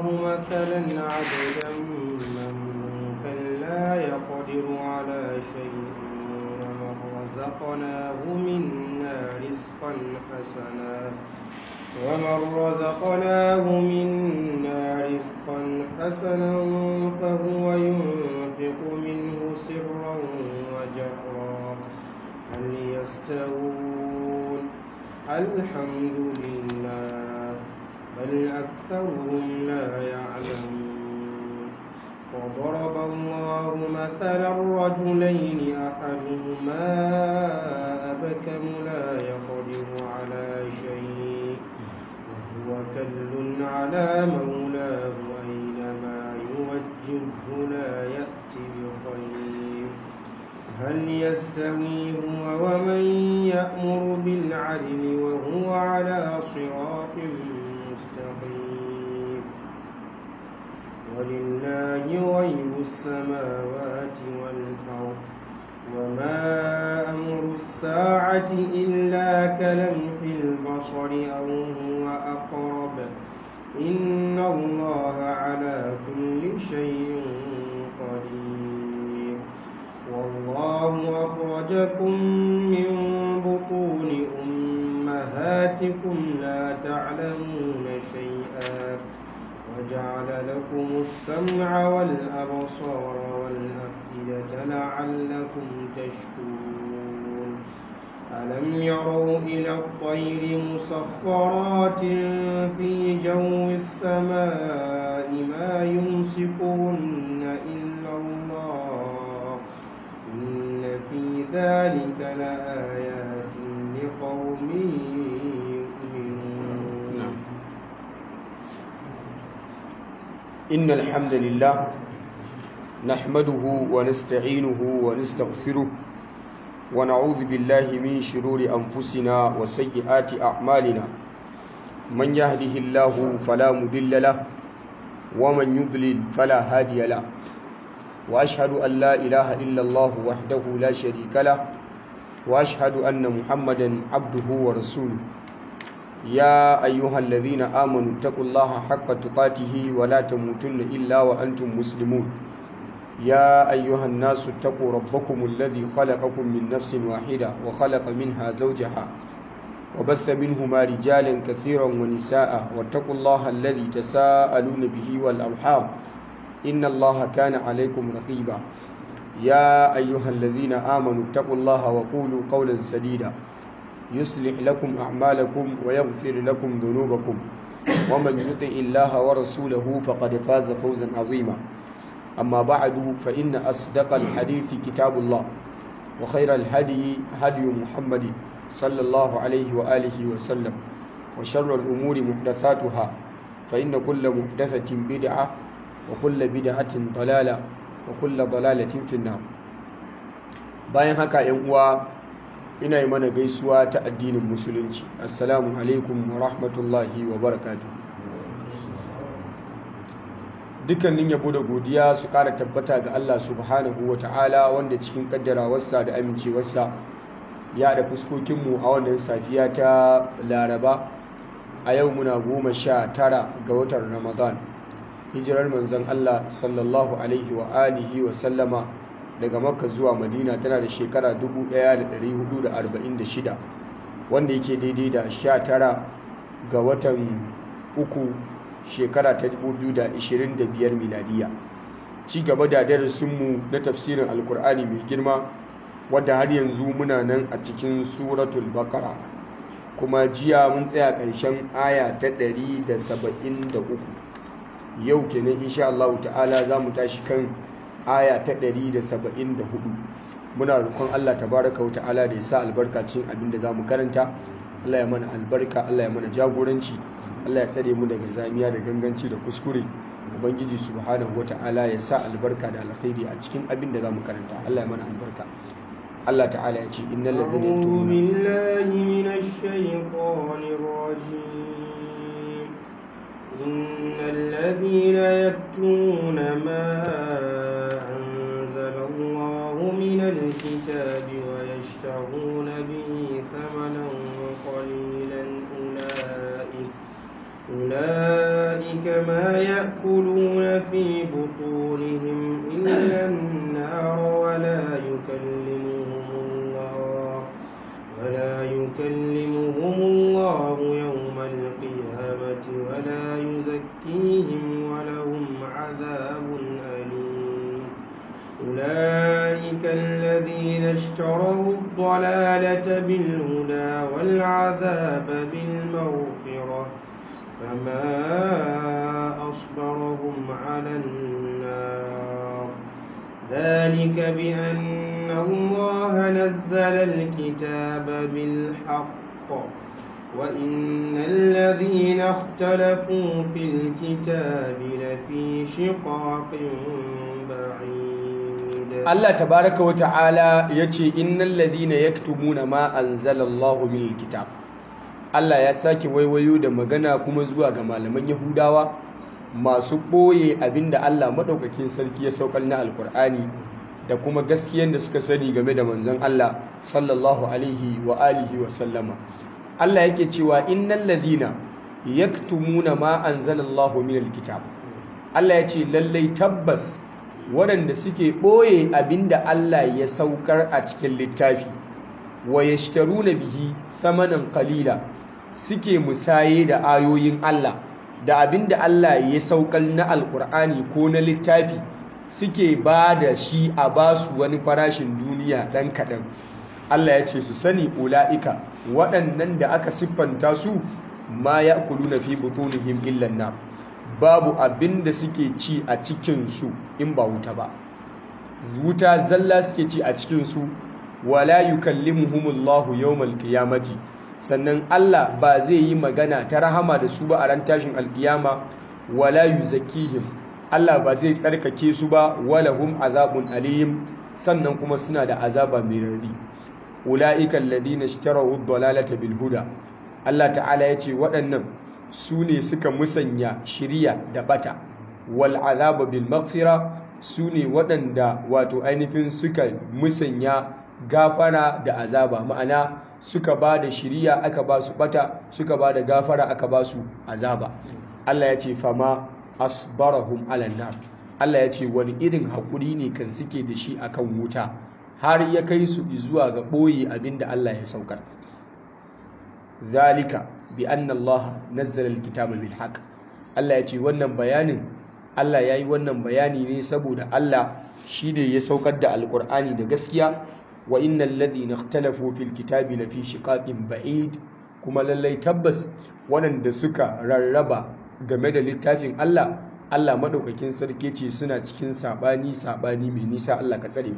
مثلا عبدا مملوكا لا يقدر على شيء ومن رزقناه منا رزقا حسنا ومن رزقناه منا رزقا حسنا فهو ينفق منه سرا وجهرا هل يستوون الحمد لله بل أكثرهم لا يعلمون وضرب الله مثلا رجلين أحدهما أبكم لا يقدر على شيء وهو كل على مولاه أينما يوجهه لا يأتي بخير هل يستوي هو ومن يأمر بالعدل وهو على صراط مستقيم ولله غيب السماوات والأرض وما أمر الساعة إلا كلمح البصر أو هو أقرب إن الله على كل شيء قدير والله أخرجكم من بطون أمهاتكم لا تعلمون شيئا وجعل لكم السمع والأبصار والأفئدة لعلكم تشكرون ألم يروا إلى الطير مسخرات في جو السماء ما يمسكهن إلا الله إن في ذلك لآيات لقوم يؤمنون إن الحمد لله نحمده ونستعينه ونستغفره ونعوذ بالله من شرور أنفسنا وسيئات أعمالنا من يهده الله فلا مضل له ومن يضلل فلا هادي له وأشهد أن لا إله إلا الله وحده لا شريك له وأشهد أن محمدا عبده ورسوله يا أيها الذين آمنوا اتقوا الله حق تقاته ولا تموتن إلا وأنتم مسلمون يا أيها الناس اتقوا ربكم الذي خلقكم من نفس واحدة وخلق منها زوجها وبث منهما رجالا كثيرا ونساء واتقوا الله الذي تساءلون به والأرحام إن الله كان عليكم رقيبا يا أيها الذين آمنوا اتقوا الله وقولوا قولا سديدا يصلح لكم أعمالكم ويغفر لكم ذنوبكم ومن يطع الله ورسوله فقد فاز فوزا عظيما أما بعد فإن أصدق الحديث كتاب الله وخير الهدي هدي محمد صلى الله عليه وآله وسلم وشر الأمور محدثاتها فإن كل محدثة بدعة وكل بدعة ضلالة وكل ضلالة في النار bayan haka ‘yan uwa ina yi mana gaisuwa ta addinin musulunci assalamu alaikum wa rahmatullahi wa barakatu dukkanin yabo da godiya su kara tabbata ga Allah subhanahu wa ta'ala wanda cikin kaddarawarsa da amincewarsa ya da fuskokinmu a wannan safiya ta laraba a yau muna goma sha tara ga watan ramadan hijirar manzon Allah sallallahu alaihi wa alihi wa sallama daga makka zuwa madina tana da shekara 1446 wanda yake daidai da 19 ga watan uku shekara ta 2025 miladiya ci gaba da darasinmu na tafsirin alkur'ani mai girma wadda har yanzu muna nan a cikin suratul bakara kuma jiya mun tsaya ƙarshen aya ta 173 yau kenan insha Allah ta'ala za mu tashi kan aya ta 174 muna roƙon Allah tabaraka wa ta'ala da ya sa albarkacin abin da zamu karanta Allah ya mana albarka Allah ya mana jagoranci Allah ya tsare mu daga zamiya da ganganci da kuskure ubangiji subhanahu wa ta'ala ya sa albarka da alkhairi a cikin abin da zamu karanta Allah ya mana albarka Allah ta'ala ya ce innal ladhina أعوذ بالله من الشيطان الرجيم إن الذين يكتمون ما أنزل الله من الكتاب ويشترون به ثمنا قليلا أولئك أولئك أولئك ما يأكلون في بطونهم إلا النار ولا يكلمهم الله ولا يكلمهم الله يوم القيامة ولا يزكيهم ولهم عذاب أليم أولئك الذين اشتروا الضلالة بالهدى والعذاب بالمغفرة فما أصبرهم على النار ذلك بأن الله نزل الكتاب بالحق وإن الذين اختلفوا في الكتاب لفي شقاق بعيد Allah tabaraka wa ta'ala yace innal ladhina yaktumuna ma anzalallahu minal kitab Allah ya sake waiwayo da magana kuma zuwa ga malaman Yahudawa masu ɓoye abinda Allah maɗaukakin sarki ya saukar na Alƙur'ani da kuma gaskiyar da suka sani game da manzon Allah sallallahu alaihi wa alihi wa sallama Allah yake cewa innal ladhina yaktumuna ma anzalallahu minal kitab Allah ya ce lallai tabbas waɗanda suke ɓoye abinda Allah ya saukar a cikin littafi wa yashtaruna bihi thamanan qalila suke musaye da ayoyin Allah da abinda Allah ya saukar na alkur'ani ko na littafi suke ba da shi a basu wani farashin duniya ɗan kaɗan Allah ya ce su sani ula'ika waɗannan da aka siffanta su ma ya kulu na fi butunihim illan na babu abin da suke ci a cikinsu in ba wuta ba wuta zalla suke ci a cikinsu wala yukallimuhumullahu yawmal qiyamati sannan Allah ba zai yi magana ta rahama da su ba a ran tashin alkiyama wala yuzakkihim Allah ba zai tsarkake su ba walahum azabun alim sannan kuma suna da azaba mai rari ulaika alladhina ishtaraw ad-dalalata bil huda Allah ta'ala yace waɗannan su ne suka musanya shiriya da bata wal azaba bil maghfira su ne waɗanda wato ainihin suka musanya gafara da azaba ma'ana suka ba da shiriya aka ba su bata suka ba da gafara aka ba su azaba Allah ya ce fama asbarahum ala nar Allah ya ce wani irin haƙuri ne kan suke da shi akan wuta har ya kai su zuwa ga ɓoye abinda Allah ya saukar zalika bi anna Allah nazzala alkitaba bil haqq Allah ya ce wannan bayanin Allah ya yi wannan bayani ne saboda Allah shi ne ya saukar da alkur'ani da gaskiya wa innal ladhina ikhtalafu fil kitabi lafi shiqaqin ba'id kuma lallai tabbas waɗanda suka rarraba game da littafin Allah Allah madaukakin sarki ce suna cikin sabani sabani mai nisa Allah ka tsare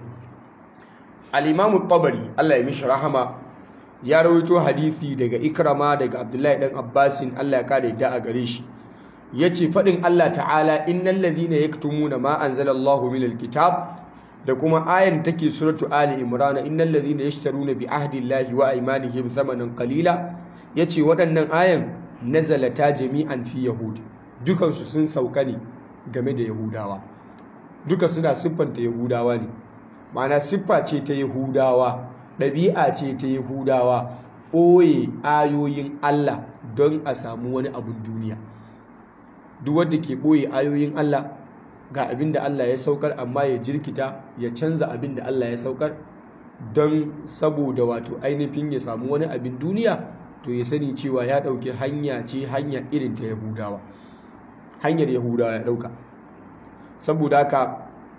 al-Imam tabari Allah ya mishi rahama ya rawaito hadisi daga Ikrama daga Abdullahi dan Abbasin Allah ya kare da a gare shi yace fadin Allah ta'ala innal ladhina yaktumuna ma anzalallahu minal kitab da kuma ayan take suratu ali imran innal ladhina yashtaruna bi ahdillahi wa aymanihim thamanan qalila yace waɗannan ayan nazalata jami'an fi yahud dukan su sun sauka ne game da yahudawa duka suna siffanta yahudawa ne ma'ana siffa ce ta yahudawa ɗabi'a ce ta yahudawa ɓoye ayoyin Allah don a samu wani abun duniya duk wanda ke ɓoye ayoyin Allah ga abin da Allah ya saukar amma ya jirkita ya canza abin da Allah ya saukar don saboda wato ainihin ya samu wani abin duniya to ya sani cewa ya ɗauki hanya ce hanya irin ta yahudawa hanyar yahudawa ya ɗauka saboda haka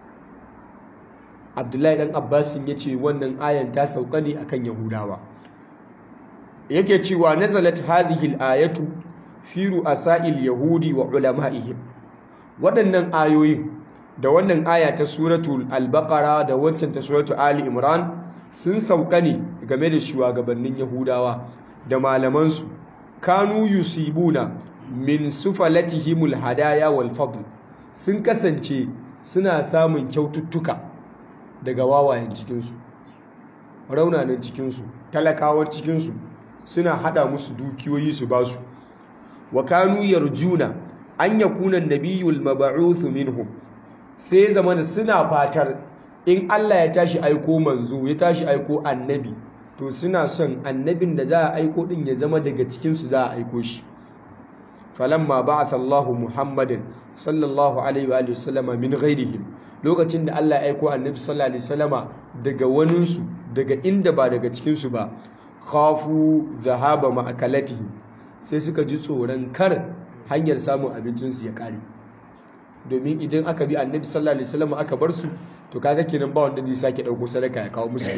abdullahi ɗan abbasin ya ce wannan ayan ta sauka ne akan yahudawa yake cewa nazalat hadhihi al-ayatu fi ru'asa'il yahudi wa ulama'ihim waɗannan ayoyin da wannan aya ta suratul al-baqara da wancan ta suratul ali imran sun sauka ne game da shugabannin yahudawa da malamansu kanu yusibuna min sufalatihimul hadaya wal fadl sun kasance suna samun kyaututtuka daga wawayen cikinsu raunanan cikinsu talakawar cikinsu suna hada musu dukiyoyi su basu wa kanu yarjuna an yakuna nabiyul mab'uth minhum sai zamana suna fatar in Allah ya tashi aiko manzo ya tashi aiko annabi to suna son annabin da za a aiko din ya zama daga cikin su za a aiko shi falamma ba'atha Allahu Muhammadin sallallahu alaihi wa sallama min ghairihim lokacin da Allah ya aiko annabi sallallahu alaihi wasallama daga waninsu daga inda ba daga cikin su ba khafu zahaba ma'akalatihim sai suka ji tsoron kar hanyar samun abincin su ya kare domin idan aka bi annabi sallallahu alaihi wasallama aka bar su to kaga kenan ba wanda zai sake dauko sadaka ya kawo musu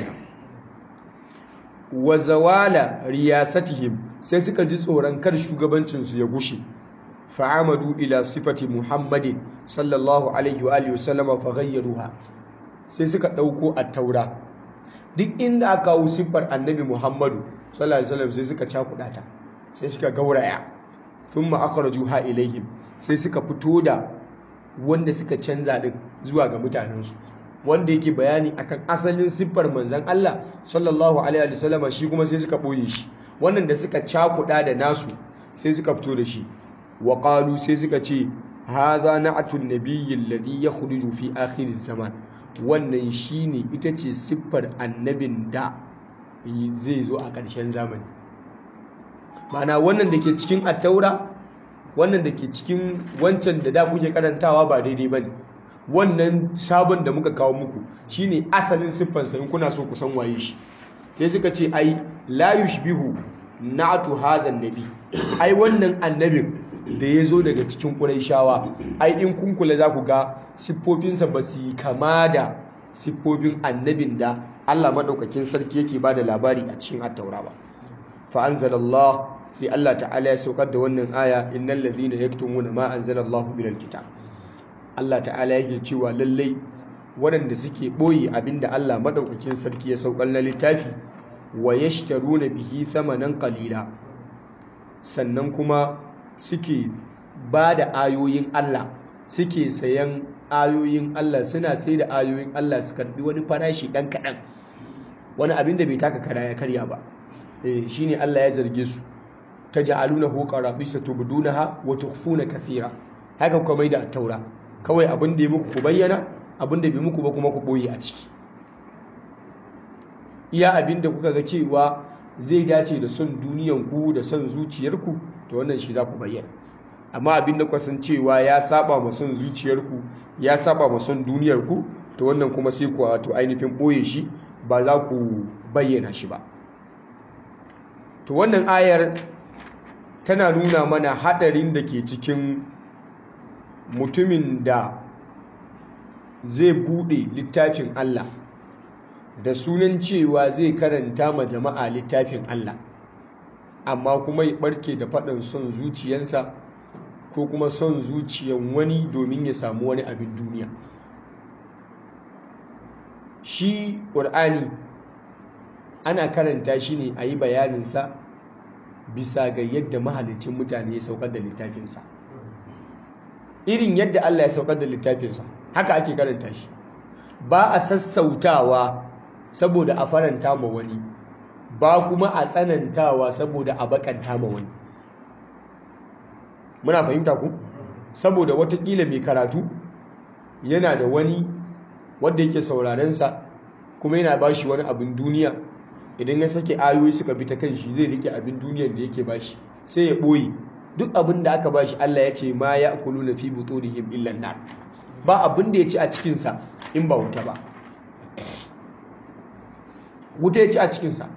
wa zawala riyasatihim sai suka ji tsoron kar shugabancin su ya gushe fa'amadu ila sifati muhammadin sallallahu alaihi wa alihi wasallama faghayyaruha sai suka dauko at-taura duk inda aka kawo siffar annabi muhammadu sallallahu alaihi wasallam sai suka cakuɗa ta sai suka gauraya thumma akhrajuha ilaihim sai suka fito da wanda suka canza din zuwa ga mutanensu wanda yake bayani akan asalin siffar manzon Allah sallallahu alaihi wasallama shi kuma sai suka boye shi wannan da suka cakuɗa da nasu sai suka fito da shi wa qalu sai suka ce hadha na'atun nabiyyi alladhi yakhruju fi akhir zaman wannan shine ita ce siffar annabin da zai zo a ƙarshen zamani ma'ana wannan da ke cikin attaura wannan da ke cikin wancan da da kuke karantawa ba daidai bane wannan sabon da muka kawo muku shine asalin siffansa in kuna so ku san waye shi sai suka ce ai la yushbihu na'atu hadha nabi ai wannan annabin da ya zo daga cikin ƙuraishawa ai in kun kula za ku ga siffofinsa ba su yi kama da siffofin annabin da Allah maɗaukakin sarki yake ba da labari a cikin attaura ba fa'anzalallah sai Allah ta'ala ya saukar da wannan aya innal ladhina yaktumuna ma anzalallahu minal kitab Allah ta'ala yake cewa lallai waɗanda suke ɓoye abinda Allah maɗaukakin sarki ya saukar na littafi wa yashtaruna bihi thamanan qalila sannan kuma suke ba da ayoyin Allah suke sayan ayoyin Allah suna sai da ayoyin Allah su karbi wani farashi ɗan kaɗan wani abin da bai taka kara ya karya ba shi ne Allah ya zarge su ta ja'aluna hu qarabisa tubdunaha wa tukhfuna kathira haka kuma mai da taura kawai abin da ya muku ku bayyana abin da bai muku ba kuma ku boye a ciki iya abin da kuka ga cewa zai dace da son duniyanku da son zuciyarku to wannan shi za ku bayyana amma abin da kwasan cewa ya saba ma son zuciyarku ya saba ma son duniyarku to wannan kuma sai ku wato ainihin boye shi ba za ku bayyana shi ba to wannan ayar tana nuna mana hadarin da ke cikin mutumin da zai bude littafin Allah da sunan cewa zai karanta ma jama'a littafin Allah amma kuma ya barke da faɗin son zuciyansa ko kuma son zuciyan wani domin ya samu wani abin duniya shi ƙur'ani ana karanta shi ne a yi bayaninsa bisa ga yadda mahalicin mutane ya saukar da littafinsa irin yadda Allah ya saukar da littafinsa haka ake karanta shi ba a sassautawa saboda a faranta ma wani ba kuma a tsanantawa saboda a bakanta ma wani muna fahimta ku saboda watakila mai karatu yana da wani wanda yake saurarensa kuma yana ba shi wani abin duniya idan ya sake ayoyi suka bi ta kan shi zai rike abin duniyar da yake ba shi sai ya ɓoye duk abin da aka ba shi Allah ya ce ma ya kulu na fi butunihim illan nar ba abin da ya ci a cikinsa in ba wuta ba wuta ya ci a cikinsa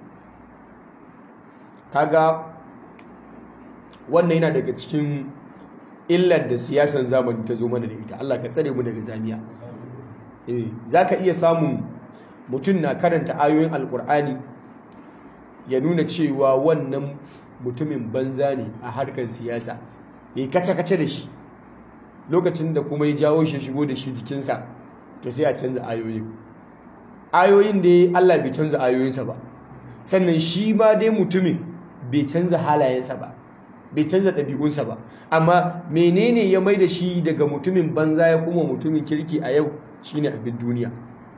kaga wannan yana daga cikin illar da siyasan zamani ta zo mana da ita Allah ka tsare mu daga zamiya eh zaka iya samun mutum na karanta ayoyin alkur'ani ya nuna cewa wannan mutumin banza ne a harkar siyasa ya kace-kace da shi lokacin da kuma ya jawo shi shigo da shi jikinsa to sai a canza ayoyin ayoyin da Allah bai canza ayoyinsa ba sannan shi ma dai mutumin bai canza halayensa ba bai canza ɗabi'unsa ba amma menene ya mai da shi daga mutumin banza ya kuma mutumin kirki a yau shine abin duniya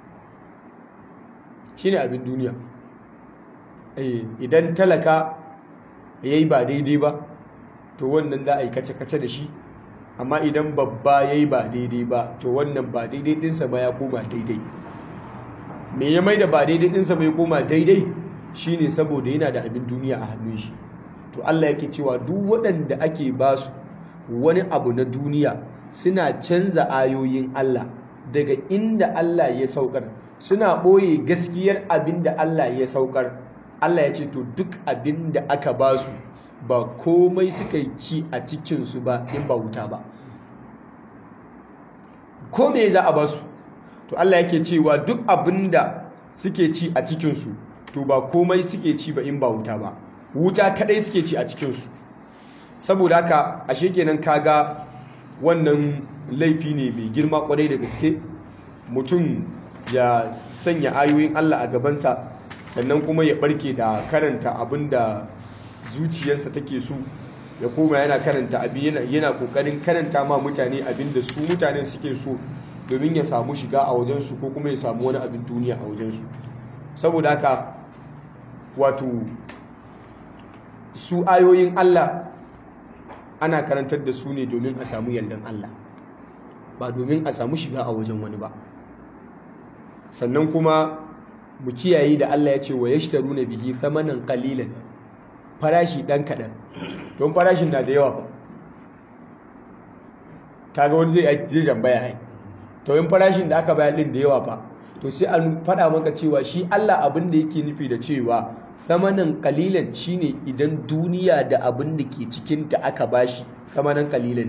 shine abin duniya idan talaka ya yi ba daidai ba to wannan za a yi kace-kace da shi amma idan babba ya yi ba daidai ba to wannan ba daidai ɗinsa ba ya koma daidai me ya mai da ba daidai ɗinsa ba ya koma daidai shi ne saboda yana da abin duniya a hannun shi to Allah yake cewa duk waɗanda ake ba su wani abu na duniya suna canza ayoyin Allah daga inda Allah ya saukar suna ɓoye gaskiyar abin da Allah ya saukar Allah ya ce to duk abin da aka ba su ba komai suka yi ci a cikinsu ba in ba wuta ba ko me za a ba su to Allah yake cewa duk abin da suke ci a cikinsu to ba komai suke ci ba in ba wuta ba wuta kadai suke ci a cikinsu saboda haka ashe kenan kaga wannan laifi ne mai girma kwarai da gaske mutum ya sanya ayoyin Allah a gabansa sannan kuma ya barke da karanta abin da zuciyarsa take so ya koma yana karanta abin yana kokarin karanta ma mutane abin da su mutane suke so domin ya samu shiga a wajensu ko kuma ya samu wani abin duniya a wajensu saboda haka wato su ayoyin Allah ana karantar da su ne domin a samu yardan Allah ba domin a samu shiga a wajen wani ba sannan kuma mu kiyaye da Allah ya ce wa yashtaruna bihi thamanan qalilan farashi dan kadan don farashin na da yawa ba kaga wani zai zai jambaya ai to in farashin da aka bayar din da yawa fa to sai an faɗa maka cewa shi Allah abin da yake nufi da cewa thamanan qalilan shine idan duniya da abin da ke cikin ta aka bashi thamanan qalilan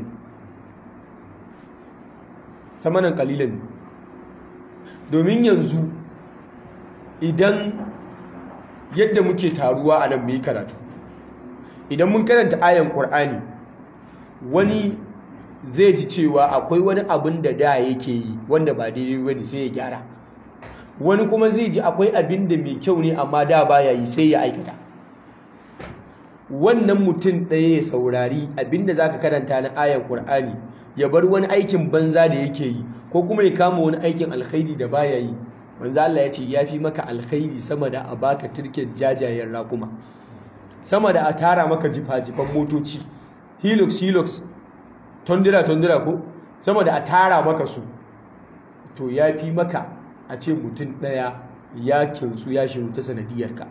thamanan qalilan domin yanzu idan yadda muke taruwa a nan mu yi karatu idan mun karanta ayan Qur'ani wani zai ji cewa akwai wani abin da da yake yi wanda ba daidai bane sai ya gyara wani kuma zai ji akwai abin da mai kyau ne amma da baya yi sai ya aikata wannan mutum ɗaya ya saurari abin da zaka karanta na ayan Qur'ani ya bar wani aikin banza da yake yi ko kuma ya kama wani aikin alkhairi da baya yi manzo Allah ya ce yafi maka alkhairi sama da a baka turken jajayen raƙuma sama da a tara maka jifa-jifan motoci hilux hilux tondira tondira ko sama da a tara maka su to ya fi maka a ce mutum ɗaya ya kinsu ya shiru ta sanadiyarka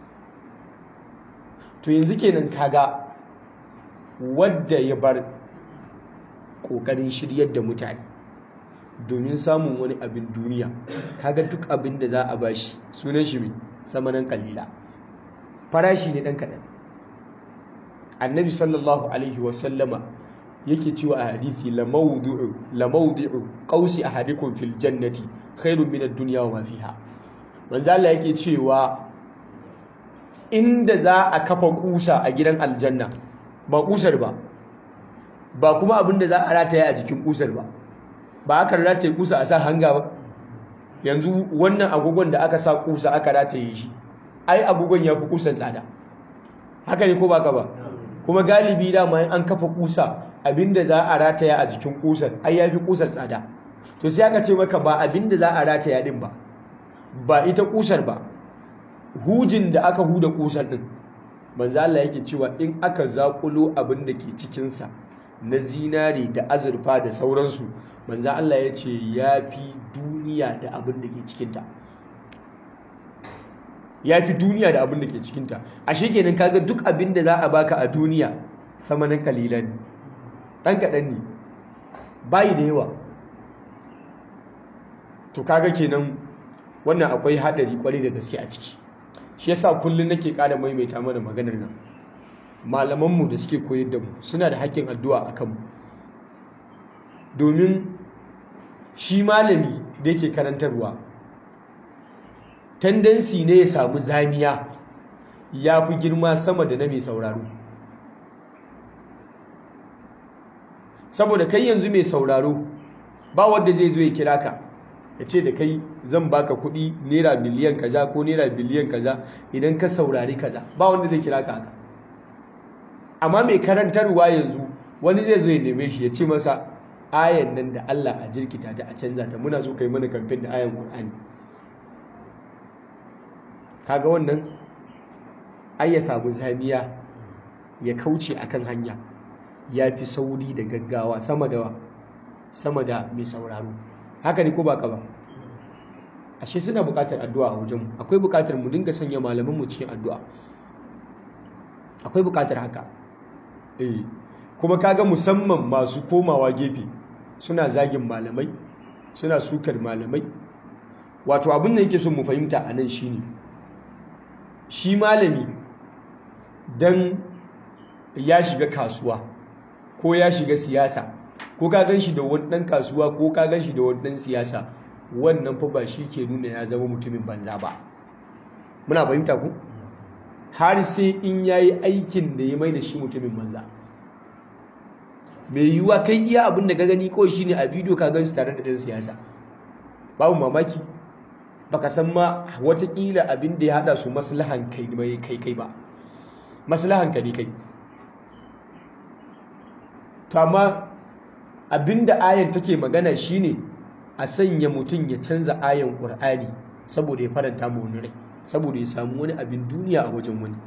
to yanzu kenan kaga wadda ya bar ƙoƙarin shiryar da mutane domin samun wani abin duniya kaga duk abin da za a bashi sunan shi mai samanan kalila farashi ne ɗan kaɗan annabi sallallahu alaihi wasallama yake cewa a hadithi la mawdu'u qausi ahadikum fil jannati khairun min ad-dunya wa ma fiha manzo Allah yake cewa inda za a kafa kusa a gidan aljanna ba kusar ba ba kuma abin da za a rataye a jikin kusar ba ba aka rataye kusa a sa hanga ba yanzu wannan agogon da aka sa kusa aka rataye shi ai agogon ya fi kusan tsada haka ne ko baka ba kuma galibi dama an kafa kusa abinda za a rataya a jikin kusar ai yafi kusar tsada to sai aka ce maka ba abinda za a rataya din ba ba ita kusar ba hujin da aka huda kusar din manzo Allah yake cewa in aka zakulo abin da ke cikin sa na zinare da azurfa da sauransu manzo Allah ya ce yafi duniya da abin da ke cikin ta yafi duniya da abin da ke cikin ta ashe kenan kaga duk abin da za a baka a duniya samanin kalilan ne ɗan kaɗan ne bayi da yawa to kaga kenan wannan akwai haɗari kwarai da gaske a ciki shi yasa kullum nake ƙara maimaita mana maganar nan malamanmu da suke koyar da mu suna da haƙƙin addu'a a kanmu domin shi malami da yake karantarwa tendensi ne ya samu zamiya ya fi girma sama da na mai sauraro saboda kai yanzu mai sauraro ba wanda zai zo ya kira ka ya ce da kai zan baka kuɗi naira miliyan kaza ko naira biliyan kaza idan ka saurari kaza ba wanda zai kira ka haka amma mai karantarwa yanzu wani zai zo ya neme shi ya ce masa ayan nan da Allah a jirkita ta a canza ta muna so kai mana kamfen da ayan Qur'ani kaga wannan ai ya samu zamiya ya kauce akan hanya ya fi sauri da gaggawa sama da sama da mai sauraro haka ne ko ba ka ba ashe suna buƙatar addu'a a wajenmu akwai buƙatar mu dinga sanya malaman mu cikin addu'a akwai buƙatar haka eh kuma kaga musamman masu komawa gefe suna zagin malamai suna sukar malamai wato abin da yake so mu fahimta a nan shine shi malami dan ya shiga kasuwa ko ya shiga siyasa ko ka gan shi da wani ɗan kasuwa ko ka gan shi da wani ɗan siyasa wannan fa ba shi ke nuna ya zama mutumin banza ba muna fahimta ku har sai in ya yi aikin da ya mai da shi mutumin banza mai yiwuwa kai iya abin da ka gani kawai shi ne a bidiyo ka gan su tare da ɗan siyasa babu mamaki baka san ma watakila abin da ya haɗa su maslahan kai mai kai kai ba maslahan ka ne kai to amma abinda ayan take magana shine a sanya mutum ya canza ayan Qur'ani saboda ya faranta mu wani rai saboda ya samu wani abin duniya a wajen wani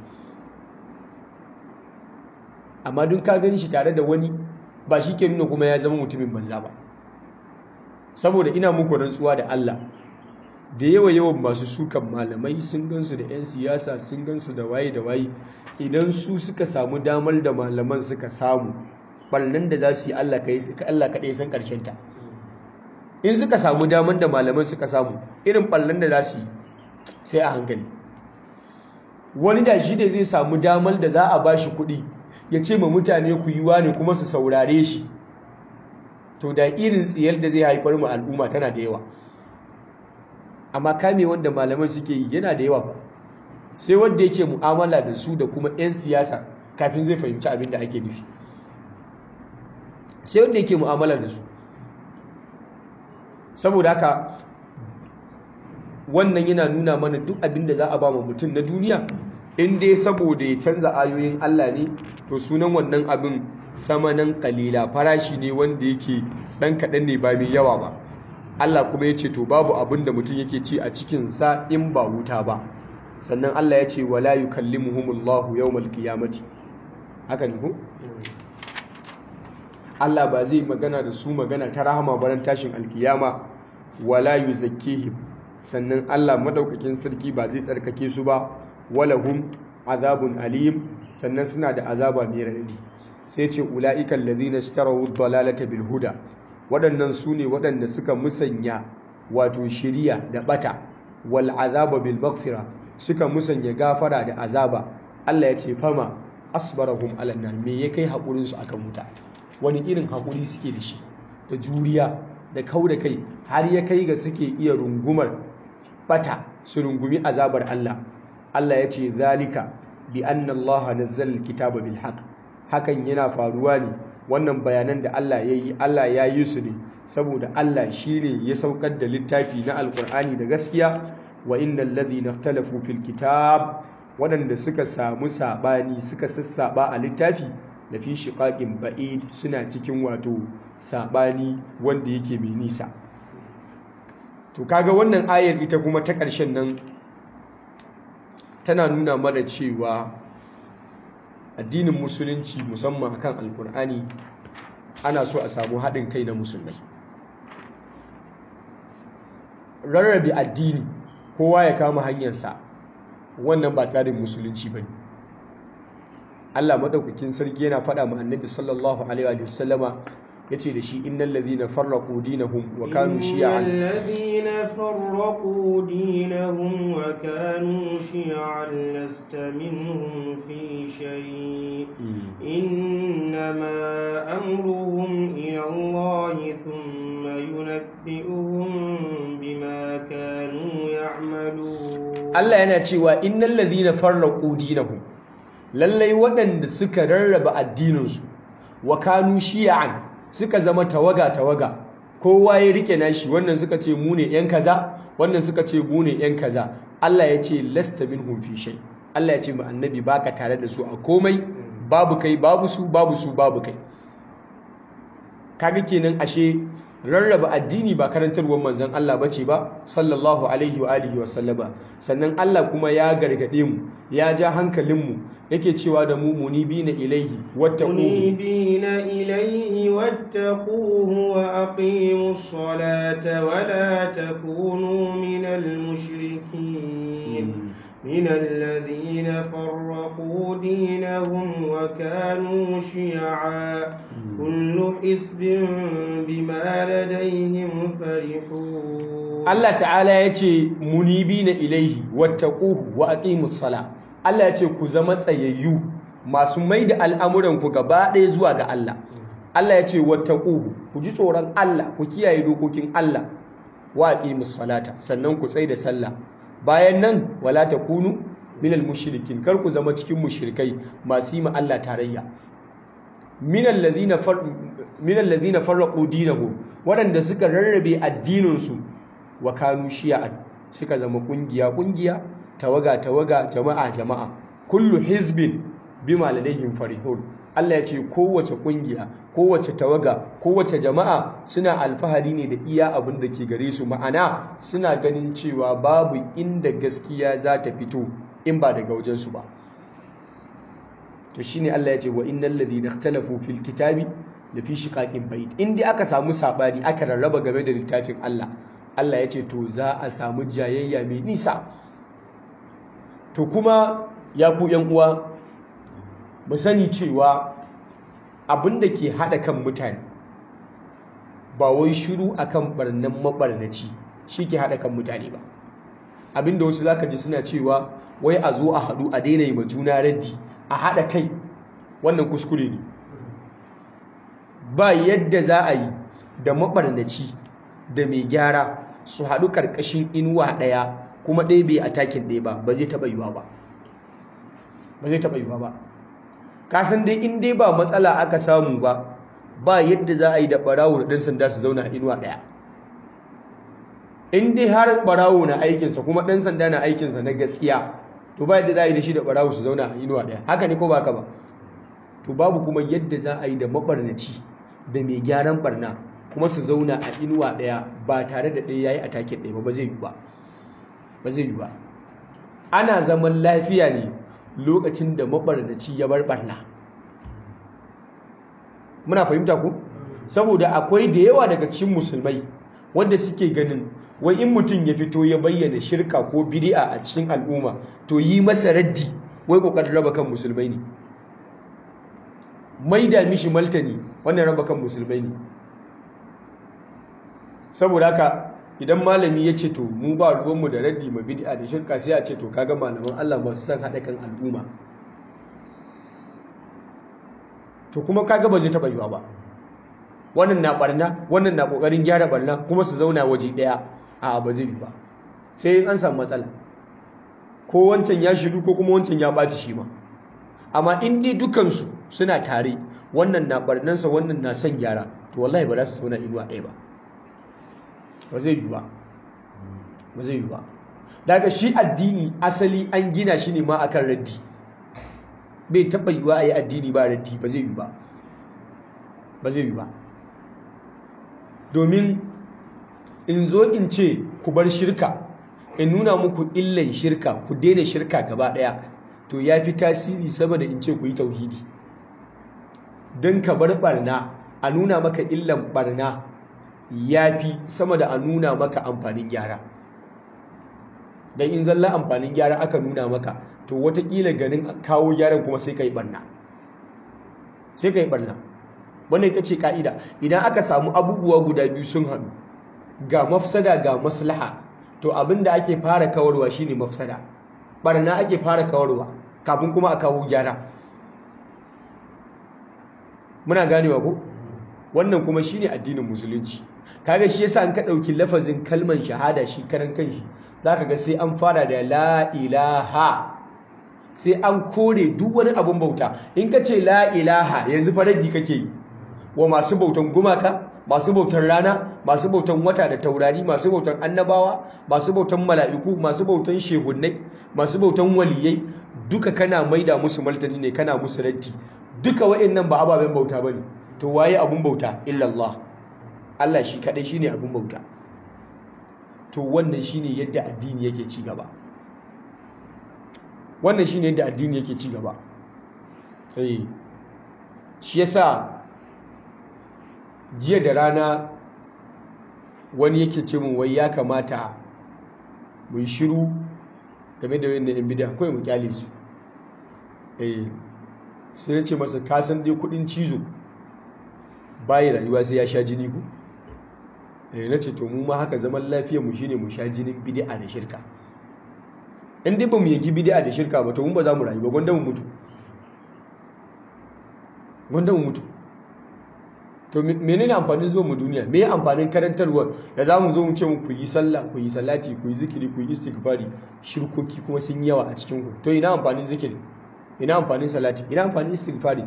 amma dun ka gani shi tare da wani ba shi ke nuna kuma ya zama mutumin banza ba saboda ina muku rantsuwa da Allah da yawa yawan masu sukan malamai sun gansu da 'yan siyasa sun gansu da waye da waye idan su suka samu damar da malaman suka samu ɓarnan da za su yi Allah kaɗai san ta. in suka samu damar da malaman suka samu irin ɓarnan da za su yi sai a hankali wani da shi da zai samu damar da za a ba shi kuɗi ya ce ma mutane ku yi ne kuma su saurare shi to da irin tsiyar da zai haifar mu al'umma tana da yawa amma kame wanda malaman suke yi yana da yawa ba sai wanda yake mu'amala da su da kuma 'yan siyasa kafin zai fahimci abin da ake nufi sai wanda yake mu'amala da su saboda haka wannan yana nuna mana duk abin da za a ba mutum na duniya in dai saboda ya canza ayoyin Allah ne to sunan wannan abin samanan kalila farashi ne wanda yake dan kaɗan ne ba mai yawa ba Allah kuma ya ce to babu abin da mutum yake ci a cikinsa in ba wuta ba sannan Allah ya ce wala yukallimuhumullahu yawmal qiyamati haka ne ko Allah ba zai magana da su magana ta rahama baran tashin alkiyama wala yuzakkihim sannan Allah madaukakin sarki ba zai tsarkake su ba walahum azabun alim sannan suna da azaba mai radadi sai ce ulaiikal ladina ishtaraw ad-dalalata bil huda waɗannan su ne waɗanda suka musanya wato shiriya da bata wal azaba bil maghfira suka musanya gafara da azaba Allah ya ce fama asbarahum ala nar me ya kai hakurin su akan wuta wani irin hakuri suke da shi da juriya da kau da kai har ya kai ga suke iya rungumar bata su rungumi azabar Allah Allah ya ce zalika bi anna Allah nazzala alkitaba bil haqq hakan yana faruwa ne wannan bayanan da Allah ya yi Allah ya yi su ne saboda Allah shine ya saukar da littafi na alkur'ani da gaskiya wa innal ladhina ikhtalafu fil kitab waɗanda suka samu sabani suka sassaba a littafi da fi shiqaqin ba'id suna cikin wato sabani wanda yake mai nisa to kaga wannan ayar ita kuma ta ƙarshen nan tana nuna mana cewa addinin musulunci musamman akan alkur'ani ana so a samu haɗin kai na musulmai rarrabe addini kowa ya kama hanyarsa wannan ba tsarin musulunci ba ne allah maɗaukakin sarki yana faɗa ma annabi sallallahu alaihi wa sallama ya ce da shi innan ladhina farraqu dinahum wa kanu shi'an الذين فرقوا دينهم وكانوا شيعا لست منهم في شيء إنما أمرهم إلى الله ثم ينبئهم بما كانوا يعملون Allah yana cewa innal ladhina farraqu dinahum lallai waɗanda suka rarraba addininsu wa kanu shi'an suka zama tawaga tawaga kowa ya rike nashi wannan suka ce mu ne yan kaza wannan suka ce mu ne yan kaza Allah ya ce lasta minhum fi shay Allah ya ce mu annabi baka tare da su a komai babu kai babu su babu su babu kai kaga kenan ashe rarraba addini ba karantarwar manzon Allah bace ba sallallahu alaihi wa alihi wa sallama sannan Allah kuma ya gargade mu ya ja hankalin mu yake cewa da mu munibina ilaihi wattaquhu منيبين إليه واتقوه وأقيموا الصلاة ولا تكونوا من المشركين من الذين فرقوا دينهم وكانوا شيعا كل حزب بما لديهم فرحون Allah ta'ala ya ce munibina ilaihi wattaquhu wa aqimus sala Allah ya ce ku zama tsayayyu masu mai da al'amuranku gaba ɗaya zuwa ga Allah Allah ya ce wattaquhu ku ji tsoron Allah ku kiyaye dokokin Allah wa aqimus salata sannan ku tsai da sallah bayan nan wala takunu minal mushrikin kar ku zama cikin mushrikai masu yi ma Allah tarayya minal ladhina far minal ladhina farraqu dinahum waɗanda suka rarrabe addininsu wa kanu shi'an suka zama kungiya kungiya tawaga tawaga jama'a jama'a kullu hizbin bima ladayhim farihun Allah ya ce kowace kungiya kowace tawaga kowace jama'a suna alfahari ne da iya abin da ke gare su ma'ana suna ganin cewa babu inda gaskiya za ta fito in ba daga wajensu ba to shine Allah ya ce wa innal ladhina ikhtalafu fil kitabi la fi shiqaqin ba'id in dai aka samu sabani aka rarraba game da littafin Allah Allah ya ce to za a samu jayayya mai nisa to kuma ya ku yan uwa mu sani cewa abin da ke haɗa kan mutane ba wai shiru akan barnan mabarnaci shi ke haɗa kan mutane ba abin da wasu zaka ji suna cewa wai a zo a haɗu a daina yi ma juna raddi a haɗa kai wannan kuskure ne ba yadda za a yi da mabarnaci da mai gyara su haɗu ƙarƙashin inuwa ɗaya kuma ɗaya bai a takin ɗaya ba ba zai taɓa yiwa ba ba zai taɓa yiwa ba kasan dai in dai ba matsala aka samu ba ba yadda za a yi da ɓarawo da ɗan sanda su zauna a inuwa ɗaya in dai har ɓarawo na aikinsa kuma ɗan sanda na aikinsa na gaskiya to ba yadda za a yi da shi da ɓarawo su zauna a inuwa ɗaya haka ne ko ba ka ba to babu kuma yadda za a yi da maɓarnaci da mai gyaran ɓarna kuma su zauna a inuwa ɗaya ba tare da ɗaya ya yi a takin ɗaya ba ba zai yi ba ba zai yi ba ana zaman lafiya ne lokacin da mabarnaci ya bar barna muna fahimta ku saboda akwai da yawa daga cikin musulmai wanda suke ganin wai in mutum ya fito ya bayyana shirka ko bid'a a cikin al'umma to yi masa raddi wai kokarin raba kan musulmai ne maida mishi maltani wannan raba kan musulmai ne saboda haka idan malami ya ce to mu ba ruwanmu da raddi ma bid'a da shirka sai a ce to kaga malaman Allah masu san haɗa kan al'umma to kuma kaga ba zai taɓa yiwa ba wannan na barna wannan na ƙoƙarin gyara barna kuma su zauna waje ɗaya a ba zai yi ba sai an samu matsala ko wancan ya shiru ko kuma wancan ya ɓaci shi ma amma in dai dukansu suna tare wannan na barnansa wannan na son gyara to wallahi ba za su zauna inuwa ɗaya ba ba zai yi ba ba zai yi ba daga shi addini asali an gina shi ne ma akan raddi bai taɓa yiwa a yi addini ba raddi ba zai yi ba ba zai yi ba domin in zo in ce ku bar shirka in nuna muku illan shirka ku daina shirka gaba ɗaya to ya fi tasiri sama da in ce ku yi tauhidi don ka bar barna a nuna maka illan barna ya fi sama da a nuna maka amfanin gyara don in zalla amfanin gyara aka nuna maka to watakila ganin kawo gyaran kuma sai ka yi barna sai ka yi barna wannan ita ce ka'ida idan aka samu abubuwa guda biyu sun haɗu ga mafsada ga maslaha to abin da ake fara kawarwa shine mafsada barna ake fara kawarwa kafin kuma a kawo gyara muna ganewa ko wannan kuma shine addinin musulunci kaga shi yasa an ka dauki lafazin kalman shahada shi karan kanshi zaka ga sai an fara da la ilaha sai an kore duk wani abun bauta in ka ce la ilaha yanzu faraddi kake wa masu bautan gumaka masu bautan rana masu bautan wata da taurari masu bautan annabawa masu bautan mala'iku masu bautan shehunnai masu bautan waliyai duka kana maida musu martani ne kana musu raddi duka wa'annan ba ababen bauta bane to waye abun bauta illallah Allah shi kadai shine abun bauta to wannan shine yadda addini yake ci gaba wannan shine yadda addini yake ci gaba eh shi yasa jiya da rana wani yake ce min wai ya kamata mu yi shiru game da wannan yan bid'a kawai mu kyale su eh sai ya ce masa ka san dai kudin cizo bayi rayuwa sai ya sha jini ku eh na ce to mu ma haka zaman lafiyar mu shine mu sha jinin bid'a da shirka in dai ba mu yanki bid'a da shirka ba to mun ba za mu rayu ba gwanda mu mutu gwanda mu mutu to menene amfanin zuwa mu duniya me amfanin karantarwa da za mu zo mu ce mu ku yi sallah ku yi salati ku yi zikiri ku yi istighfari shirkoki kuma sun yawa a cikin ku to ina amfanin zikiri ina amfanin salati ina amfanin istighfari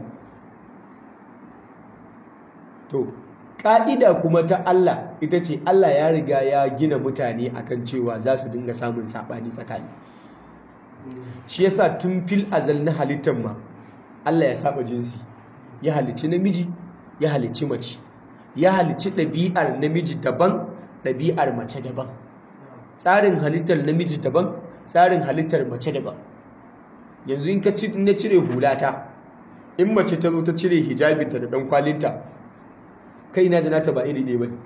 to ka'ida kuma ta Allah ita ce Allah ya riga ya gina mutane akan cewa za su dinga samun sabani tsakani shi yasa tun fil azal na halittar ma Allah ya saba jinsi ya halicci namiji ya halicci mace ya halicci ɗabi'ar namiji daban ɗabi'ar mace daban tsarin halittar namiji daban tsarin halittar mace daban yanzu in ka na cire hulata in mace ta zo ta cire hijabinta da ɗan kwalinta kaina da nata ba iri ɗaya ba ne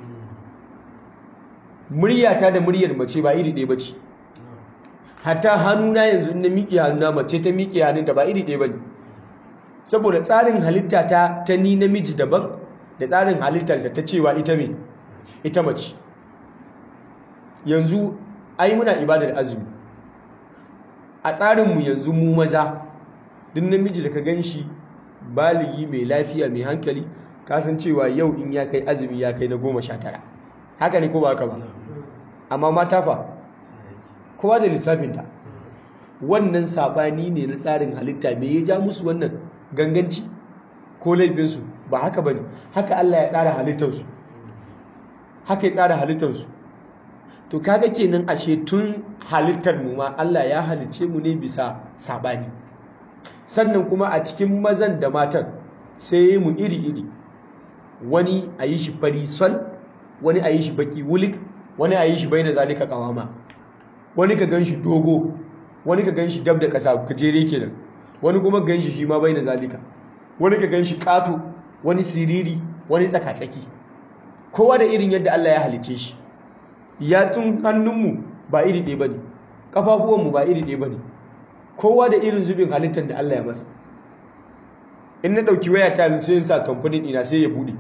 muryata da muryar mace ba iri ɗaya ba ce hatta hannuna yanzu na miƙe hannuna mace ta miƙe hannunta ba iri ɗaya ba ne saboda tsarin halitta ta ta ni namiji daban da tsarin halittar da ta cewa ita me ita mace yanzu ai muna ibadar azumi a tsarinmu yanzu mu maza duk namiji da ka gan shi baligi mai lafiya mai hankali kasan cewa yau in ya kai azumi ya kai na goma sha tara haka ne ko ba haka ba amma mata fa kowa da lissafinta wannan sabani ne na tsarin halitta me ya ja musu wannan ganganci ko laifinsu ba haka ba ne haka Allah ya tsara halittarsu haka ya tsara halittarsu to kaga kenan ashe tun halittar mu ma Allah ya halicce mu ne bisa sabani sannan kuma a cikin mazan da matan sai mu iri-iri wani a yi shi fari sol wani a yi shi baki wulik wani a yi shi bai na zalika kawama wani ka gan shi dogo wani ka gan shi dab da ƙasa gajere kenan wani kuma gan shi shi ma bai na zalika wani ka gan shi ƙato wani siriri wani tsaka-tsaki kowa da irin yadda Allah ya halice shi yatsun hannunmu ba iri ɗaya ba ne ƙafafuwanmu ba iri ɗaya ba ne kowa da irin zubin halittar da Allah ya masa in na ɗauki waya ta sai in sa kamfanin ina sai ya buɗe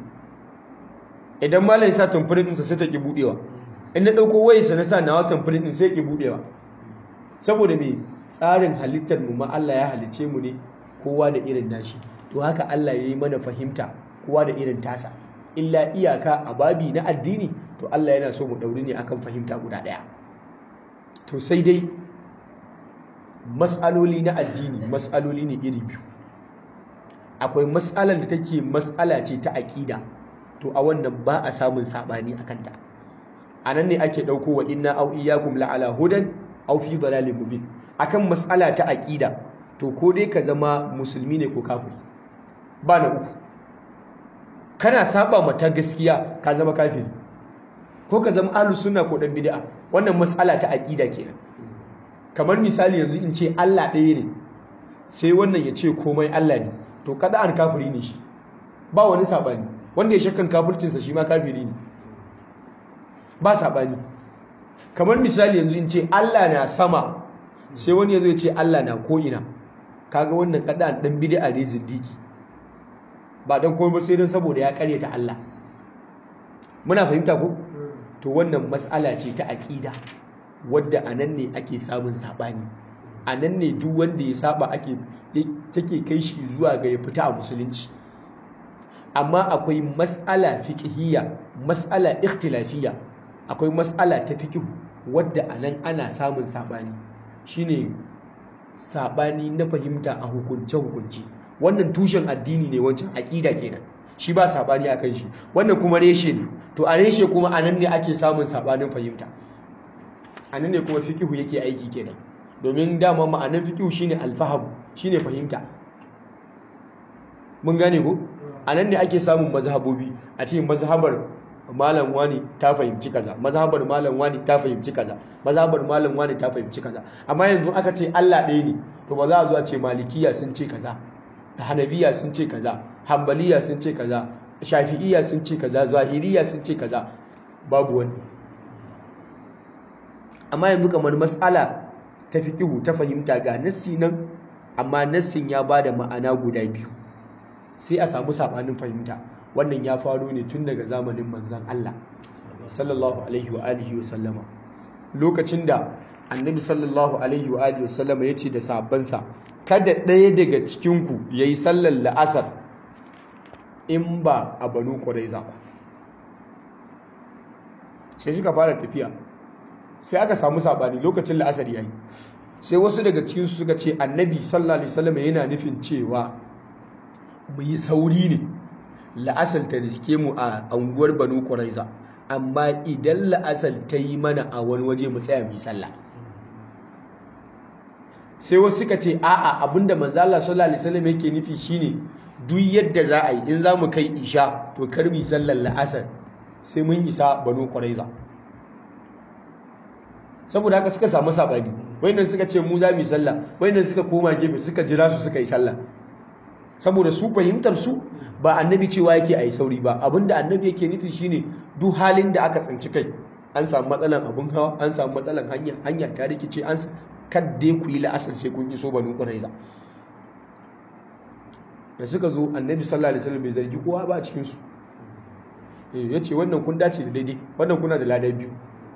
idan malam ya sa kamfanin ɗinsa sai ta ƙi buɗewa in na ɗauko wayarsa na sa nawa kamfanin ɗin sai ya ƙi buɗewa saboda me tsarin halittar mu ma Allah ya halice mu ne kowa da irin nashi to haka Allah ya yi mana fahimta kowa da irin tasa illa iyaka a babi na addini to Allah yana so mu ɗauri ne akan fahimta guda ɗaya to sai dai mas'aloli na addini mas'aloli ne iri biyu akwai mas'alar da take mas'ala ce ta aƙida to a wannan ba a samun saɓani a kanta a nan ne ake ɗauko wa inna au iyyakum la'ala hudan au fi dalalin mubin akan mas'ala ta aƙida to ko dai ka zama musulmi ne ko kafiri ba na uku kana saba mata gaskiya ka zama kafiri ko ka zama ahlus sunna ko dan bid'a wannan mas'ala ta aqida kenan kamar misali yanzu in ce Allah ɗaya ne sai wannan ya ce komai Allah ne to kada an kafiri ne shi ba wani sabani wanda ya shakkan kafircinsa shi ma kafiri ne ba sabani kamar misali yanzu in ce Allah na sama sai wani ya zo ya ce Allah na ko ina kaga wannan kada dan bid'a ne zindiki ba dan komai ba sai dan saboda ya karyata Allah muna fahimta ko to wannan matsala ce ta aqida wadda anan ne ake samun sabani anan ne duk wanda ya saba ake take kai shi zuwa ga ya fita a musulunci amma akwai mas'ala fiqhiyya mas'ala ikhtilafiyya akwai mas'ala ta fiqh wadda anan ana samun sabani shine sabani na fahimta a hukunce hukunci wannan tushen addini ne wancan aqida kenan shi ba sabani akan shi wannan kuma reshe ne to a reshe kuma anan ne ake samun sabanin fahimta anan ne kuma fiqhu yake aiki kenan domin dama ma'anar fiqhu shine alfaham shine fahimta mun gane ko anan ne ake samun mazhabobi a ce mazhabar malam wani ta fahimci kaza mazhabar malam wani ta fahimci kaza mazhabar malam wani ta fahimci kaza amma yanzu aka ce Allah ɗaya ne to ba za a zo a ce malikiya sun ce kaza hanabiya sun ce kaza hambaliya sun ce kaza shafi'iya sun ce kaza zahiriya sun ce kaza babu wani amma yanzu kamar mas'ala ta fiqihu ta fahimta ga nassi nan amma nassin ya bada ma'ana guda biyu sai a samu sabanin fahimta wannan ya faro ne tun daga zamanin manzon Allah sallallahu alaihi wa alihi wa sallama lokacin da annabi sallallahu alaihi wa alihi wa sallama yace da sahabbansa kada ɗaya daga cikin ku yayi sallar la'asar in ba a banu quraiza ba sai suka fara tafiya sai aka samu sabani lokacin la'asar yayi sai wasu daga cikin su suka ce annabi sallallahu alaihi wasallam yana nufin cewa mu yi sauri ne la'asar ta riske mu a anguwar banu quraiza amma idan la'asar ta yi mana a wani waje mu tsaya mu yi sallah sai wasu suka ce a'a abinda manzo Allah sallallahu alaihi wasallam yake nufi shine duk yadda za a yi in za mu kai isha to kar mu sallar la'asar sai mun isa banu quraiza saboda haka suka samu sabani wayannan suka ce mu za mu yi sallah wayannan suka koma gefe suka jira su suka yi sallah saboda su fahimtar su ba annabi cewa yake a yi sauri ba abinda annabi yake nufi shine duk halin da aka tsinci kai an samu matsalan abun hawa an samu matsalan hanya hanya ta rikice an kadde ku yi la'asar sai kun iso banu quraiza da suka zo annabi sallallahu alaihi wasallam bai zargi kowa ba a cikin su eh yace wannan kun dace da daidai wannan kuna da ladan biyu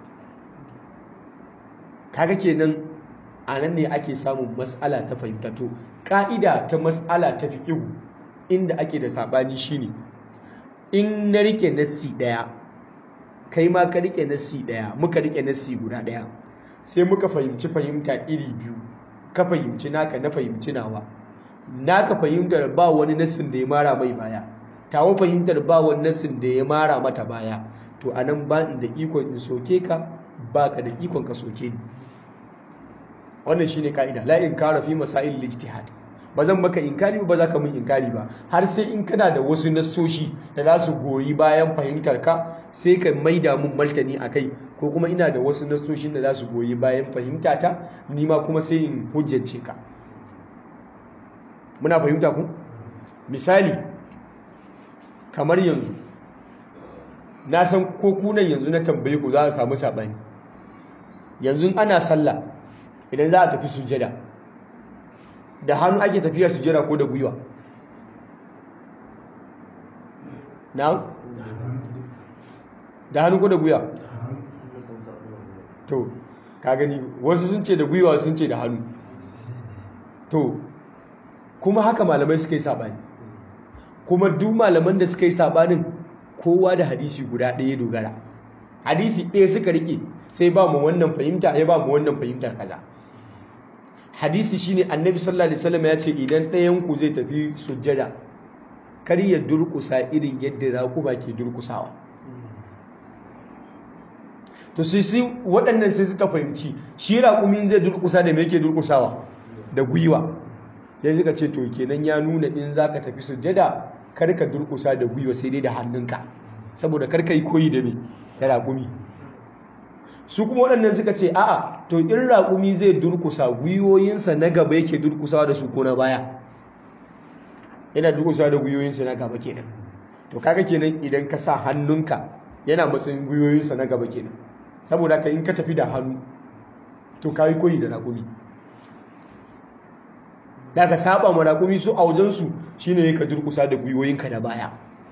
kaga kenan a nan ne ake samun mas'ala ta fahimta to ka'ida ta mas'ala ta fiqhu inda ake da sabani shine in na rike nassi daya kai ma ka rike nassi daya muka rike nassi guda daya sai muka fahimci fahimta iri biyu ka fahimci naka na fahimci nawa naka fahimtar ba wani nassin da ya mara mai baya tawo fahimtar ba wani nassin da ya mara mata baya to anan ba da ikon in soke ka baka da ikon ka soke ni wannan shine kaida la inkara fi masail ijtihad ba zan maka inkari ba za ka mun inkari ba har sai in kana da wasu nassoshi da za su goyi bayan fahimtar ka sai ka maida mun martani akai ko kuma ina da wasu nassoshin da za su goyi bayan fahimtata ni ma kuma sai in hujjance ka muna fahimta ku misali kamar yanzu na san ko kunan yanzu na tambaye ku za a samu saɓani yanzu ana sallah idan za a tafi sujada da hannu ake tafiya sujada ko da gwiwa na? da hannu ko da gwiwa to ka gani wasu sun ce da gwiwa sun ce da hannu to kuma haka malamai suka yi saɓani kuma duk malaman da suka yi saɓanin kowa da hadisi guda ɗaya dogara hadisi ɗaya suka riƙe sai ba mu wannan fahimta ya ba mu wannan fahimtar kaza hadisi shine annabi sallallahu alaihi wasallam ya ce idan ɗayan ku zai tafi sujjada kar ya durƙusa irin yadda raƙuma ke durƙusawa to sai sai waɗannan sai suka fahimci shi raƙumin zai durƙusa da me yake durƙusawa da gwiwa sai suka ce to kenan ya nuna in zaka tafi sujjada kar ka durƙusa da gwiwa sai dai da hannunka saboda kar ka yi koyi da me da raƙumi su kuma waɗannan suka ce a'a to in raƙumi zai durkusa gwiwoyinsa na gaba yake durkusawa da su ko na baya yana durkusawa da gwiwoyinsa na gaba kenan to kaga kenan idan ka sa hannunka yana matsayin gwiwoyinsa na gaba kenan saboda ka in ka tafi da hannu to ka yi koyi da raƙumi da ka saba ma raƙumi su a wajensu shine ka durkusa da gwiwoyinka da baya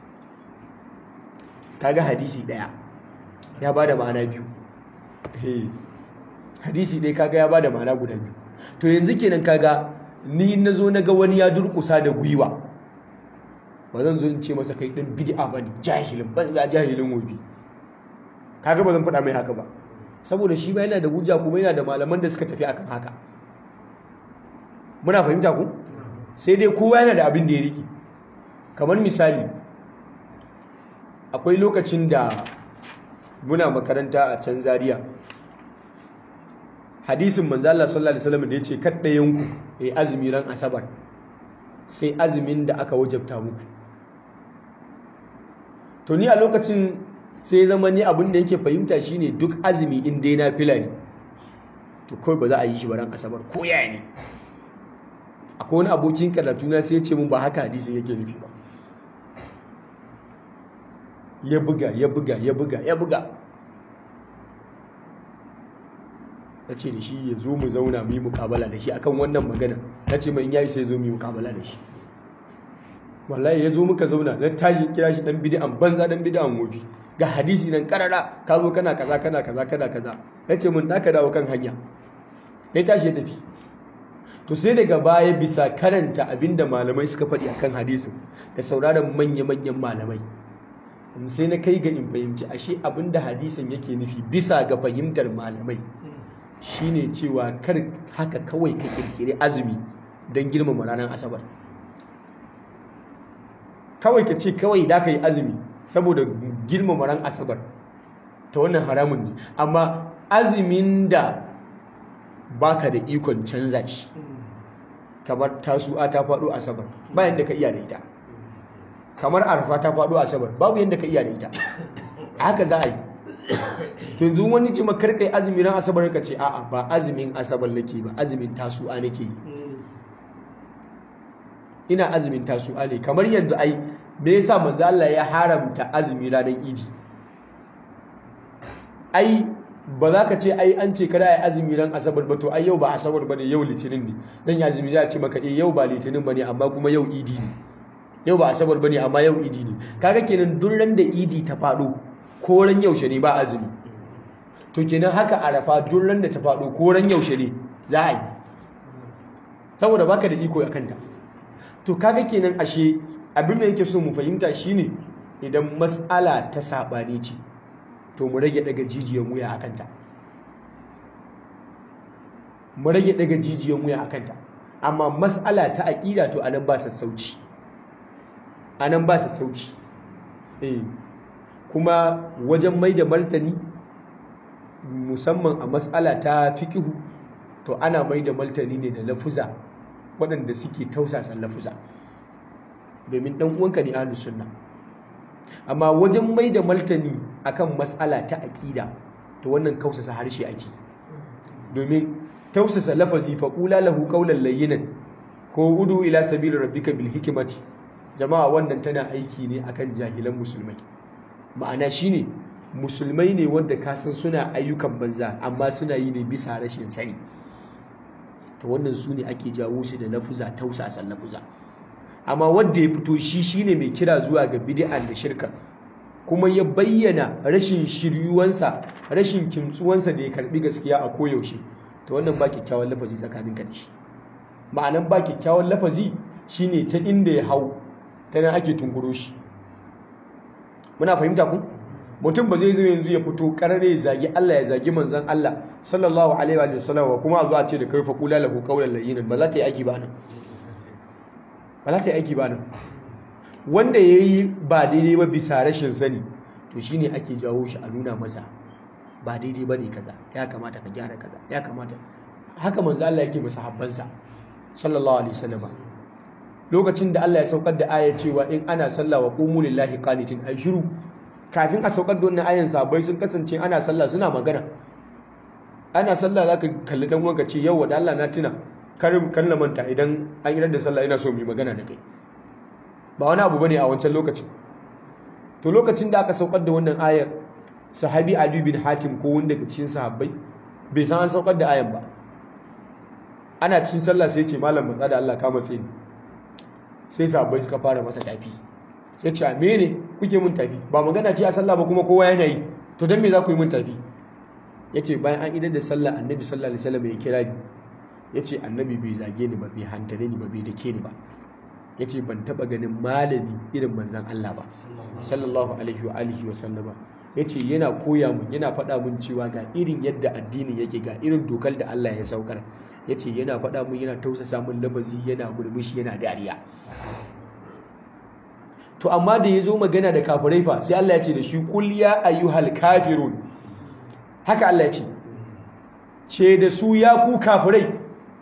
kaga hadisi ɗaya ya ba da ma'ana biyu hadisi ɗaya kaga ya bada ma'ana guda biyu to yanzu kenan kaga ni na zo na ga wani ya durkusa da gwiwa ba zan zo in ce masa kai ɗin bid'a ba ne jahilin banza jahilin wobi kaga ba zan faɗa mai haka ba saboda shi ba yana da hujja kuma yana da malaman da suka tafi akan haka muna fahimta ku sai dai kowa yana da abin da ya riƙe kamar misali akwai lokacin da muna makaranta a can Zariya. hadisin manzo Allah sallallahu alaihi wasallam da yace kaddayen ku yi azumi ran asabar sai azumin da aka wajabta muku to ni a lokacin sai zama ni abin da yake fahimta shine duk azumi in dai na fila ne to kawai ba za a yi shi ba ran asabar ko yaya ne akwai wani abokin karatu na sai ya ce mun ba haka hadisin yake nufi ba ya buga ya buga ya buga ya buga na ce da shi ya zo mu zauna mu yi mukabala da shi akan wannan magana na ce mai yayi sai zo mu yi mukabala da shi wallahi ya zo muka zauna na tashi kira shi dan bid'an banza dan bid'an wofi ga hadisi nan karara ka zo kana kaza kana kaza kana kaza ya ce mun daka dawo kan hanya ya tashi ya tafi to sai daga baya bisa karanta abinda malamai suka faɗi akan hadisin da sauraron manya-manyan malamai sai na kai ga in fahimci ashe abinda hadisin yake nufi bisa ga fahimtar malamai shine cewa kar haka kawai ka kirkiri azumi don girmama ranar asabar kawai ka ce kawai da ka yi azumi saboda girmama ran asabar ta wannan haramun ne amma azumin da baka da ikon canza shi kamar tasu'a ta faɗo asabar bayan da ka iya da ita kamar arfa ta faɗo asabar babu yadda ka iya da ita haka za a yi yanzu wani ci makar kai azumi ran asabar ka ce a'a ba azumin asabar nake ba azumin tasu'a nake yi ina azumin tasu'a ne kamar yanzu ai me yasa manzo Allah ya haramta azumi ranar idi ai ba za ka ce ai an ce kada ai azumi ran asabar ba to ai yau ba asabar bane yau litinin ne dan ya azumi za ce maka eh yau ba litinin bane amma kuma yau idi ne yau ba asabar bane amma yau idi ne kaga kenan duk ran da idi ta fado ko ran yaushe ne ba azumi to kenan haka arafa duk ran da ta fado ko ran yaushe ne za a yi saboda baka da iko akan ta to kaga kenan ashe abin da yake so mu fahimta shine idan mas'ala ta sabani ce to mu rage daga jijiyan wuya a kanta mu rage daga jijiyan wuya a kanta amma mas'ala ta aƙida to anan ba sassauci anan ba sassauci eh kuma wajen mai da martani musamman a mas'ala ta fiƙihu to ana mai da martani ne da lafuza waɗanda suke tausasan lafuza domin ɗan uwanka ne ahlus sunna amma wajen mai da martani akan matsala ta aƙida to wannan kausasa harshe ake domin tausasa lafazi fa qula lahu qawlan layyinan ko udu ila sabili rabbika bil hikmati jama'a wannan tana aiki ne akan jahilan musulmai ma'ana shine musulmai ne wanda ka san suna ayyukan banza amma suna yi ne bisa rashin sani to wannan su ne ake jawo su da lafuza tausasan lafuza amma wanda ya fito shi shine mai kira zuwa ga bid'a da shirka kuma ya bayyana rashin shiryuwansa rashin kimtsuwansa da ya karbi gaskiya a koyaushe to wannan ba kyakkyawan lafazi tsakaninka da shi ma'anan ba kyakkyawan lafazi shine ta inda ya hau ta nan ake tunguro shi muna fahimta ku mutum ba zai zo yanzu ya fito karare ya zagi Allah ya zagi manzon Allah sallallahu alaihi wa sallam kuma a zo a ce da kai fa qula lahu qawlan layyinan ba za ta yi aiki ba nan ba za ta yi aiki ba nan wanda ya yi ba daidai ba bisa rashin sani to shi ne ake jawo shi a nuna masa ba daidai ba ne kaza ya kamata ka gyara kaza ya kamata haka manzo Allah yake masa habbansa sallallahu alaihi wasallam lokacin da Allah ya saukar da aya cewa in ana sallah wa qumu lillahi qanitin ay shiru kafin a saukar da wannan ayan sabai sun kasance ana sallah suna magana ana sallah zaka kalli dan uwanka ce yau da Allah na tuna karin kan na manta idan an yi da sallah ina so mu yi magana da kai ba wani abu bane a wancan lokacin to lokacin da aka saukar da wannan ayar sahabi Ali bin Hatim ko wanda daga cikin sahabbai bai san an saukar da ayan ba ana cikin sallah sai ce malam matsa da Allah kama sai sai sahabbai suka fara masa tafi sai ce me ne kuke mun tafi ba magana ce a sallah ba kuma kowa yana yi to dan me za ku yi mun tafi yace bayan an idar da sallah annabi sallallahu alaihi wasallam ya kira ni yace annabi bai zage ni ba bai hantare ni ba bai dake ni ba ya ce ban taɓa ganin malami irin manzan Allah ba sallallahu alaihi wa alihi wa sallama ya ce yana koya mun yana faɗa mun cewa ga irin yadda addinin yake ga irin dokar da Allah ya saukar ya ce yana faɗa mun yana tausasa mun lafazi yana murmushi yana dariya to amma da ya zo magana da kafirai fa sai Allah ya ce da shi kul ya ayyuhal kafirun haka Allah ya ce ce da su ya ku kafirai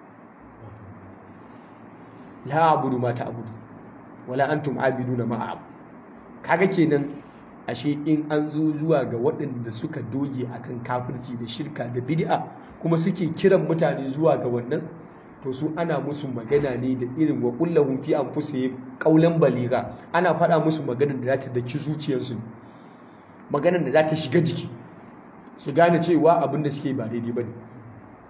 la abudu ma ta'budu wala antum abiduna ma a'budu kaga kenan ashe in an zo zuwa ga waɗanda suka doge akan kafirci da shirka da bid'a kuma suke kiran mutane zuwa ga wannan to su ana musu magana ne da irin wa kullahum fi anfusihim qawlan baliga ana faɗa musu maganar da za ta daki zuciyarsu maganar da za ta shiga jiki su gane cewa abin da suke ba daidai bane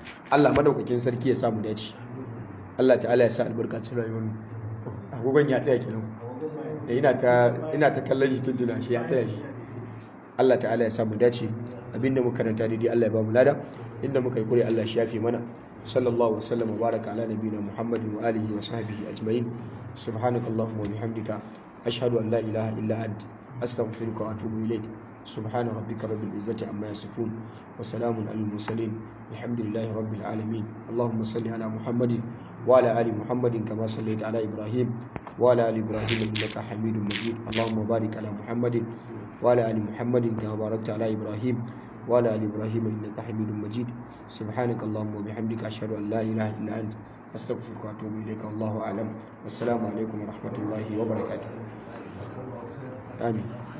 Allah madaukakin sarki ya samu dace Allah ta'ala ya sa albarka cikin rayuwar mu agogon ya tsaya kenan da ina ta ina ta kallon shi tuntuna shi ya tsaya shi Allah ta'ala ya samu dace abinda muka karanta daidai Allah ya ba mu lada inda muka yi kure Allah shi yafe mana sallallahu wasallam wa baraka ala nabiyina muhammadin wa alihi wa sahbihi ajma'in subhanakallahumma wa bihamdika ashhadu an la ilaha illa anta astaghfiruka wa atubu ilaik سبحان ربك رب العزة عما يصفون وسلام على المرسلين الحمد لله رب العالمين اللهم صل على محمد وعلى آل محمد كما صليت على إبراهيم وعلى آل إبراهيم إنك حميد مجيد اللهم بارك على محمد وعلى آل محمد كما باركت على إبراهيم وعلى آل إبراهيم إنك حميد مجيد سبحانك اللهم وبحمدك أشهد أن لا إله إلا أنت أستغفرك وأتوب إليك والله أعلم والسلام عليكم ورحمة الله وبركاته آمين